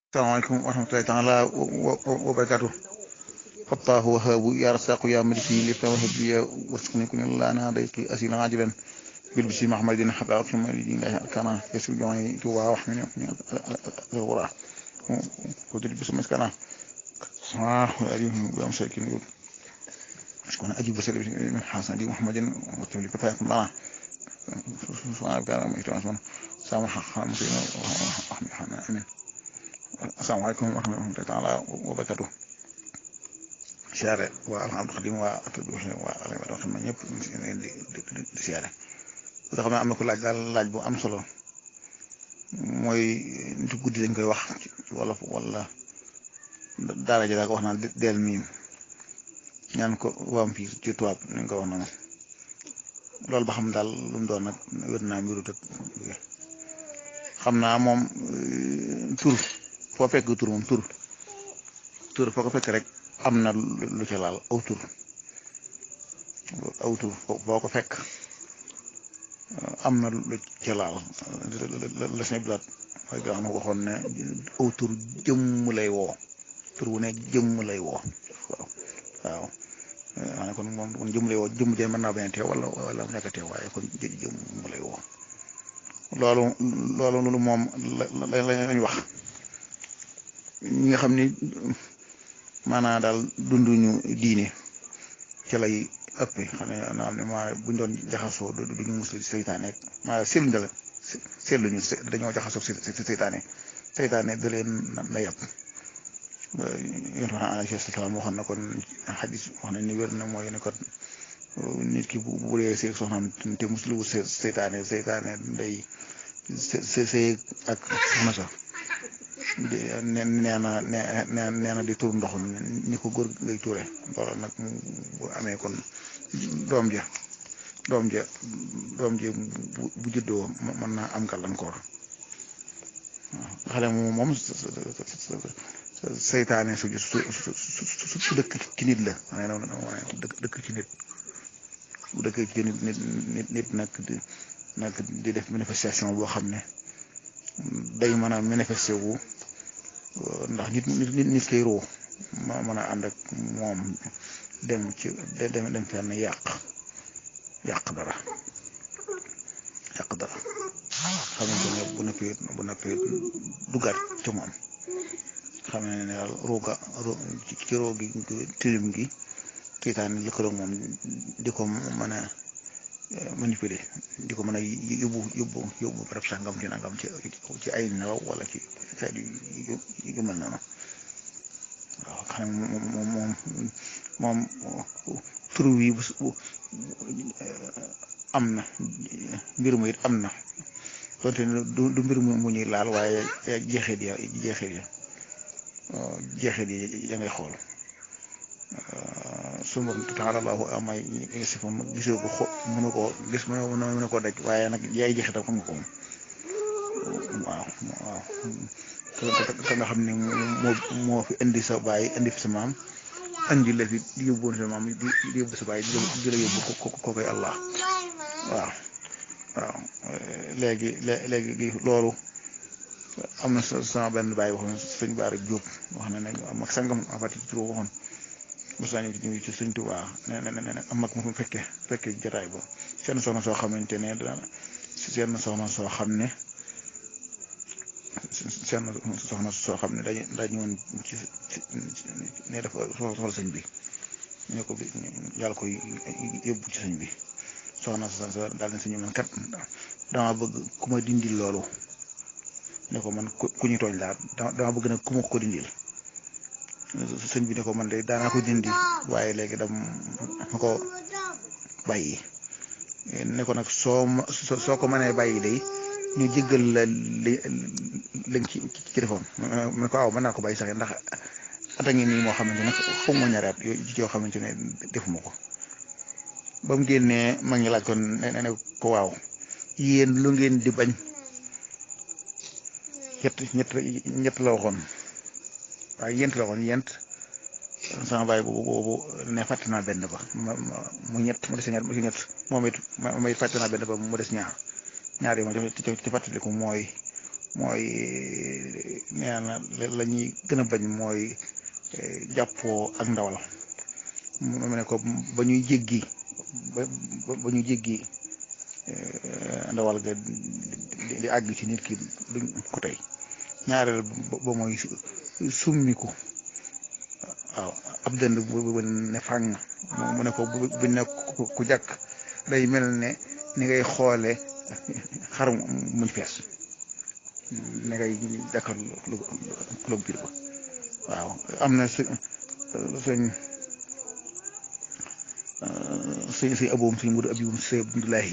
salaamaaleykum wa rahmatulahi taala wa barakaatu fattaahu wahaabu yaa rasaaqu yaa maliki li tawhab ya warsuqni kun la na dayqi asila ajilan bil bisi mahmadin hatta aqima lillahi arkana yasu joy tuwa wax min wara ko dil bisu maskana sa alayhi wa amsakin شكون أجيب رسالة من حسن دي محمد وتولي كفاية الله سبحانه وتعالى ما يتواصلون سامح خامسين آمين السلام عليكم ورحمة الله تعالى وبركاته siyaare waa alhamdu xadim waa atadu waa alay xam na ñëpp di di siyaare nga xam ne am na ko laaj daal laaj bu am solo mooy nit guddi dañ koy wax ci wolof wala daara ji daa ko wax naan del miim ñaan ko vampire ci tubaab ni nga ko wax noonu loolu ba xam daal lu mu doon nag wér naa mbiru tëg xam naa moom tur foo fekk tur moom tur tur foo ko fekk rek am na lu ca laal aw tur aw tur foo ko fekk am na lu ca laal la sëñ Blaat mooy nga xam ne waxoon ne aw tur jëmm lay woo tur wu ne jëmm lay woo waaw waaw maanaam kon moom kon jëmm lay woo jëmm jee mën naa bañ a teew wala wala mu nekk a teew waaye kon jëmm lay woo loolu loolu loolu moom la la lañ wax ñi nga xam ni maanaam daal dunduñu diine ca lay ëpp xam ne naa ne maa buñ doon jaxasoo duñu mus seytaane maa seetluñ dala seetluñu dañoo jaxasoo seytaane seytaane da leen na yàpp yonent bi alayhi salaam waxoon na kon xadis wax na ni wér na mooy ne kon nit ki bu bu dee seeg soxnaam te musulu wut seytaane seytaane day sëy ak soxna sa nee na nee na di tur ndox ni ko góor ngay tuure loolu nag bu amee kon doom ja doom ja doom ja bu juddoo mën naa am gàllankoor waaw xale moom moom seytaane su su su dëkk ci nit la dëkk ci nit bu dëkk ci nit nit nit nag di nag di def manifestation boo xam ne day mën a manifesté wu ndax nit nit nit koy roo ma mën a ànd ak moom dem ci dem dem fenn yàq yàq dara yàq dara xamante ne bu noppee bu noppee duggaat ci moom xam ne ne daal rooga ci roo gi tilim gi kiitaan lëkkaloo moom di ko mën a manipuler di ko mën a yóbbu yóbbu yóbbu barab sàngam ci nangam ci ci ay nelaw wala ci xeet yu yu mel noonu waaw xam ne moom moom moom tur wi bu am na mbir mu it am na donte du du mbir mu ñuy laal waaye jeexit ya jeexit ya jeexit yi ya ngay xool su ma taala allahu amay si fa gisoo ko xo mënu koo gis mënu koo daj waaye nag yaay jeexitam xam nga ko moom waaw waaw te nga xam ne moo moo fi indi sa baay indi fi sa maam andi la fi di yóbbuwoon sa maam di yóbbu sa baay di la yóbbu ko ko koy allah waaw waaw léegi léegi loolu am na sama benn baay waxoon sëñ Baara Jóob wax na ne mag sangam afati ci waxoon mos naa ñëw ci sëñ Tuubaa nee na nee na am mag mu fekke fekke jotaay ba seen soxna soo xamante ne dana seen soxna soo xam ne seen soxna soo xam ne dañu dañu woon ci ne dafa soxla sëñ bi ñu ko yàlla koy yóbbu ci sëñ bi soxna sa daal ne sëñ man kat dama bëgg ku ma dindil loolu ne ko man ku ñu tooñ laa dama bëgg nag ku ma ko dindil sëñ bi ne ko man de daanaa ko dindi waaye léegi dam ma ko bàyyi ne ko nag soo soo ko mënee bàyyi day ñu jéggal la li lañ ci ci defoon mu ne ko aw mën naa ko bàyyi sax ndax ata ngi nii moo xamante ne xaw ma ñaari at yoo xamante ne defuma ko ba mu génnee ma ngi laaj ko ne ne ko waaw yéen lu ngeen di bañ ñett ñett ñett la waxoon waaye yent la waxoon yent sama baay boobu boobu ne fàtte naa benn ba mu ñett mu des ñaar mu ñett moom it ma it fàtte naa benn ba mu des ñaar ñaar yi ma ci ci fàttaliku mooy mooy nee na la ñuy gën a bañ mooy jàppoo ak ndawal mu ne ko ba ñuy jéggi ba ba ñuy jéggi ndawal ga di àgg ci nit ki duñ ko tey ñaareel ba mooy summiku waaw ab dënd bu ne fàng mu ne ko bu ne ku jàkk day mel ne ni ngay xoole xar muñ fees ne ngay jàkkar lu biir ba waaw am na sëñ sëñ sëñ sëñ aboom sëñ mudu abibum sëñ abdullahi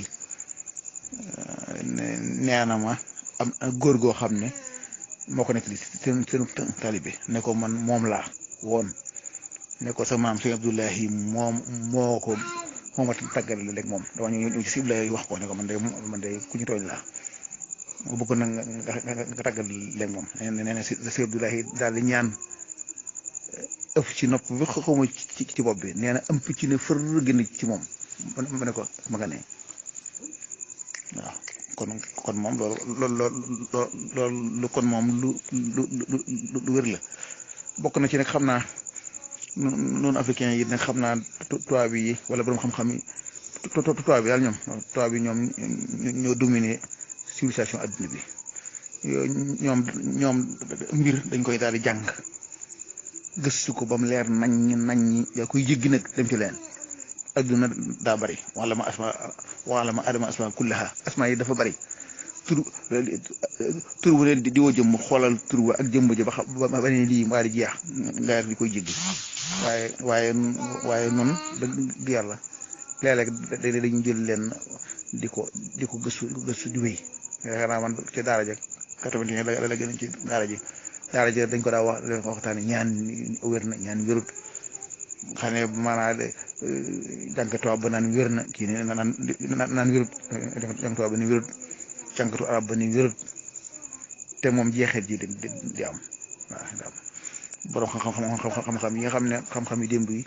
nee na ma am góor goo xam ne moo ko nekk li seen seen talibe ne ko man moom laa woon ne ko sa maam sëñ abdullahi moom moo ko moo ma tàggal léegi moom dama ñu ñu ci sib lay wax ko ne ko man de man de ku ñu tooñ laa ma bëgg nag nga nga tàggal léegi moom nee na nee na sëñ abdullahi daal di ñaan ëpp ci nopp bi xawma ci ci bopp bi nee na ëmp ci ne fër gën ci moom ma ne ko ma nga ne waaw kon kon moom loolu loolu loolu kon moom lu lu lu lu wér la bokk na ci nag xam naa noonu africain yi nag xam naa tubaab yi wala borom xam-xam yi tubaab bi daal ñoom tubaab bi ñoom ñoo dominer civilisation adduna bi ñoom ñoom mbir dañ koy daal di jàng gëstu ko ba mu leer nañ nañ yaa koy jéggi nag dem ci leen adduna daa bari wala ma asma wala ma adama asma kullaha asma yi dafa bari tur tur bu leen di woo jëmm xoolal tur ba ak jëmm ja ba xam ba ba ne lii mbaa di jeex nga di koy jéggi waaye waaye waaye noonu dëgg yàlla léeg-léeg dañu jël leen di ko di ko gëstu gëstu di wéy yaakaar naa man ci daara ja quatre-vingt-un la la gën ci daara ji daara ji dañ ko daa wax leen ko waxtaane ñaan wér na ñaan wérut xam ne maanaam jànk tubaab ba naan wér na kii ne naan naan wérut jànk tubaab ba ni wérut jànkatu arab ba ni wérut te moom jeexeet ji di di am waaw di am borom xam-xam xam-xam yi nga xam ne xam-xam yi démb yi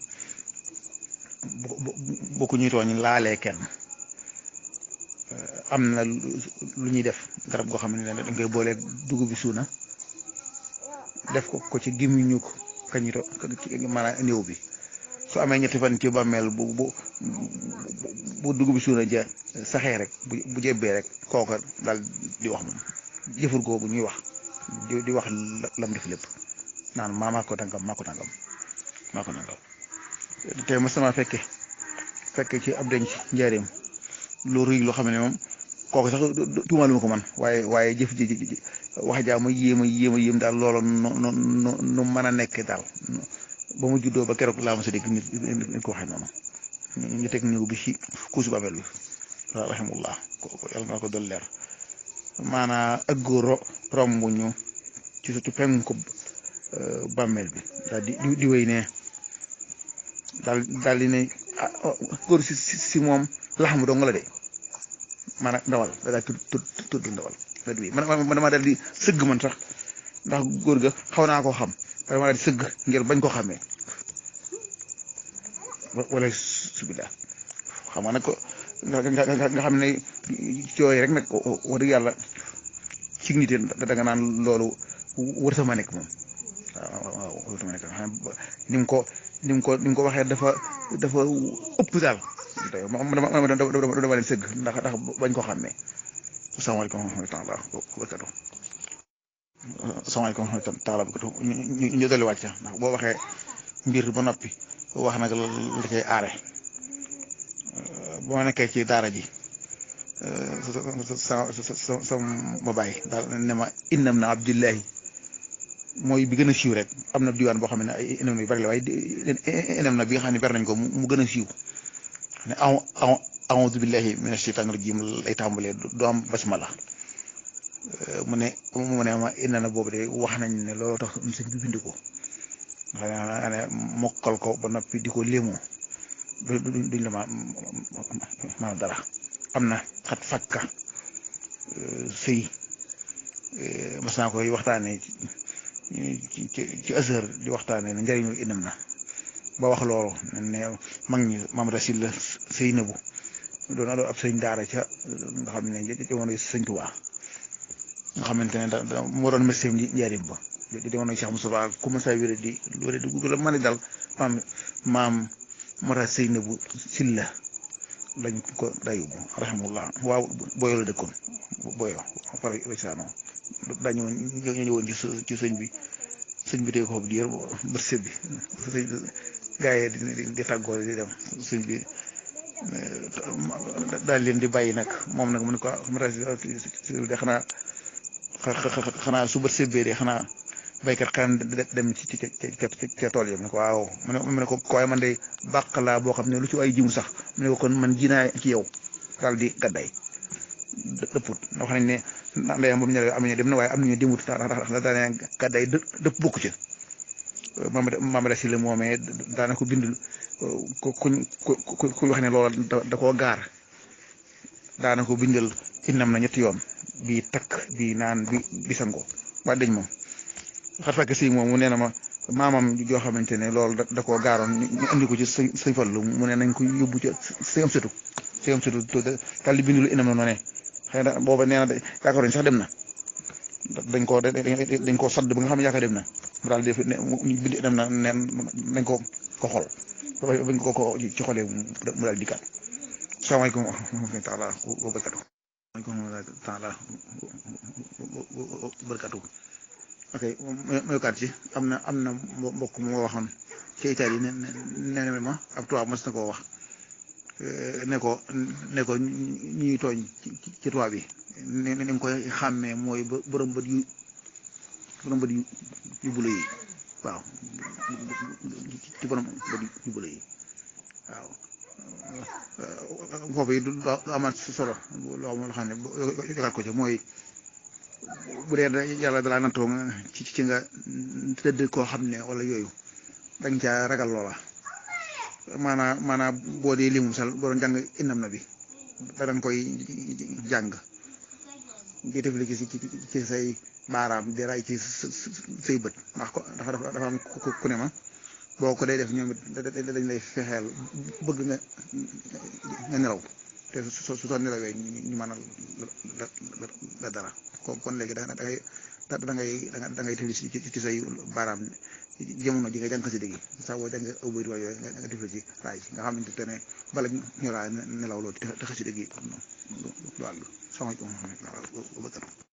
boo ko ñuy tooñ laalee kenn am na lu ñuy def garab goo xam ne dañ koy boolee dugub bi suuna def ko ko ci gémmiñu ko kañito maanaam néew bi su amee ñetti fan ci bàmmeel bu bu bu dugub bi suuna ja saxee rek bu bu jebbee rek kooka daal di wax moom jëfur googu ñuy wax di wax lam def lépp naan maa maa ko tàngam maa ko tàngam maa ko tàngam te ma sama fekke fekke ci ab denc njaareem lu rëy loo xam ne moom kooku sax tuumaalu ma ko man waaye waaye jëf ji wax jaa ma yéem a yéem a yéem daal loolu nu nu nu mën a nekk daal ba mu juddoo ba keroog laa ma sa dégg nit nit ko waxee noonu ñu teg néew bi ci kuusu babel bi waaw rahimullah yàlla na ko doon leer maanaa ak góor romb ñu ci ci penku bàmmeel bi daal di di wéy ne daal daal di ne góor si si moom laxamu dong la de maanaam ndawal da daal tudd tudd ndawal la di man man damaa daal di sëgg man sax ndax góor ga xaw naa koo xam damaa daal di sëgg ngir bañ koo xamee wala subila xam nga nag ko nga xam ne cooy rek nag wax dëgg yàlla ci nit da nga naan loolu wër sama nekk moom waaw waaw wër sama nekk ni mu ko ni mu ko ni mu ko waxee dafa dafa ëpp daal dama dama dama leen sëgg ndax ndax bañ ko xàmmee asalaamaaleykum wa rahmatulah wa barakatu asalaamaaleykum wa rahmatulah wa barakatu ñu ñu dolli wàcc ndax boo waxee mbir ba noppi wax nag la cay aare boo nekkee ci daara ji sa sa sa ma bàyyi daal ne ma innam na abdullahi mooy bi gën a siiw rek am na diwaan boo xam ne ay inam yu bari la waaye inam na bi nga xam ne ber nañ ko mu gën a siiw ne aw aw aoudu billahi min asheytaan rajim lay tàmbalee du am basmala mu ne mu ne ma inna na boobu de wax nañ ne loolu tax sëñ bi bind ko nga ne mokkal ko ba noppi di ko léemoo duñ la ma ma dara am na xat fakka sëy mas naa koy waxtaanee ci ci ci azhar di waxtaanee ne njëriñu inam na ba wax loolu ne mag ñi Maam Rasil la sëy na bu doon ab sëñ daara ca nga xam ne jamono sëñ Tuubaa nga xamante ne da da moo doon médecin di njaarim ba di demoon ak Cheikh Moussa ku ma saa wéré di wéré di la mën a dal maam maam Mara Seynabu Silla lañ ko dayu rahimahullah waaw boyo la dëkkoon boyo par saano dañu ñu ñëwoon ci ci sëñ bi sëñ bi tey ko xob di yor bët sëb bi sëñ gaa yi di di tàggoo di dem sëñ bi daal leen di bàyyi nag moom nag mu ne ko Mara de xanaa xanaa su bët sëbbee de xanaa baykat xanaa dem ci ci ca tool yi mu ne ko waaw mu ne mu ne ko waaye man de bàq laa boo xam ne lu ci ay jiwu sax mu ne ko kon man ji naa ci yow daal di gàdday dëpput wax nañ ne ndeyam ba mu ñëwee am nañu dem na waaye am nañu demut ndax daanaka gàdday dëpp bokku ci Mamadou Mamadou Sylla moomee daana ko bind ku kuñ ku ku wax ne loola da koo gaar daana ko bindal innam na ñetti yoon bii takk bii naan bi bi sango waa dañ moom xar fekk si moom mu nee na ma maamam joo xamante ne loolu da koo gaaroon ñu andi ko ci sëñ sëñ Fallu mu ne nañ ko yóbbu ci sëñ am sëtu sëñ am sëtu daal di bindu lu inam na noo ne xëy na booba nee na yaakaar nañ sax dem na dañ koo dañ koo sadd ba nga xam ne yaakaar dem na mu daal di def ne bind inam na neen nañ ko ko xol bañ ko ko ci xolee mu daal di kat salaamaaleykum wa rahmatullahi taala wa barakatuh waaleykum taala barkatu ok mayokaat ci am na am na mbokk moo waxoon ci Italie ne ne ne ma ab tubaab mos na koo wax ne ko ne ko ñuy tooñ ci tubaab yi ne ne nga koy xàmmee mooy borom bët yu borom bët yu bula yi waaw ci borom bët yu bula yi waaw foofu yi du amaat solo loo xam ne yokaat ko ci mooy bu dee yàlla dalaa nattoo ci ci nga tëdd koo xam ne wala yooyu dañ caa ragal loola maanaam maanaam boo dee limu sal boo doon jàng innam na bi danga koy jàng di def li ci ci say baaraam di ray ci say bët ndax ko dafa dafa am ku ne ma boo ko day def ñoom it dañ lay fexeel bëgg nga nga nelaw te su su soo nelawee ñu mën a la dara kon léegi da ngay da ngay da ngay tëfli ci ci say baaraam jamono ji nga jàng si dégg saa boo jàng aw bëri yooyu nga nga tëfli ci raay nga xamante ne bala ñu laa nelaw loolu te xasi dégg yi du àgg sama